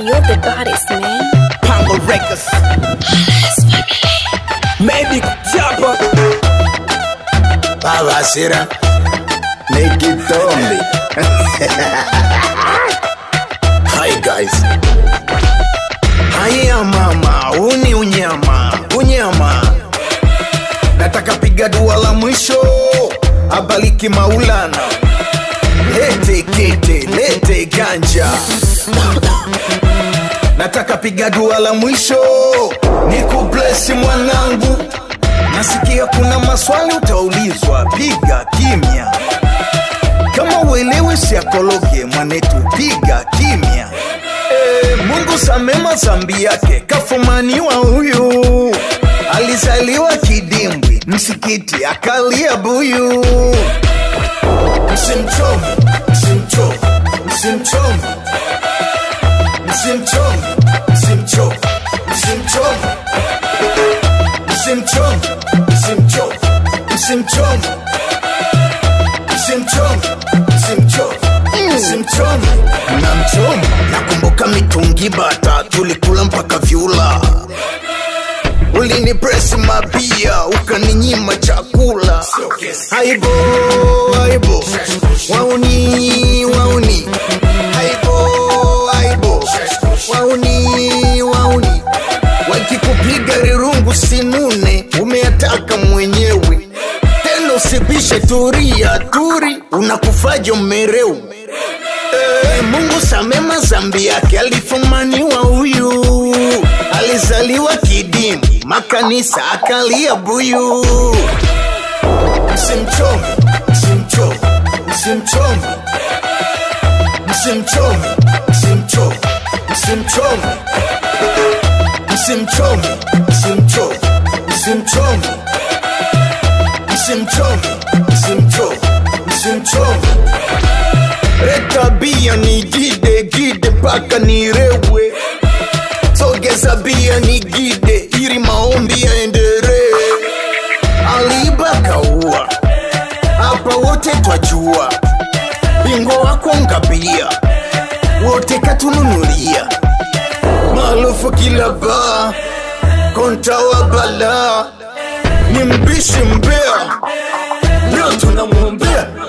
You're the baddest, man. Pango Records. Medic Chapa. Baba Sira. Make it Tommy. Hi guys. Haya mama, uni unyama, unyama. Nataka piga dua la mwisho, abaliki Maulana. Lete kete, lete ganja. Nataka piga dua la mwisho, nikublesi mwanangu. Nasikia kuna maswali utaulizwa, piga kimya. Kama uelewe siakologe mwanetu, piga kimya. E, Mungu samema zambi yake, kafumaniwa huyu. Alizaliwa kidimbwi, msikiti akalia buyu. Msimchome, msimchome, msimchome, msimchome, msimchome, msimchome msimchome msimchome msimchome msimchome msimchome msimchome namchome nakumbuka mitungi bata tulikula mpaka vyula ulini presi mabia ukaninyima chakula aibo aibo wauni wauni aibo aibo wauni wauni wakikupiga rirungu sinune umeataka mwenyewe tena usibishe turia turi unakufajo mmereu e, mungu samema zambi yake alifumaniwa huyu alizaliwa kidimu makanisa akalia buyu msimchome msimchome msimchome msimchome msimchome msimchome msimchome msimchome msimchome msimchome msimchome msimchome leta bia ni gide gide mpaka nirewe sogeza bia ni gide ili maombi yaendelee aliiba kaua hapa wote twajua bingo wako ngabia wote katununulia maarufu kila baa konta wa balaa ni mbishi mbea leo tunamwombea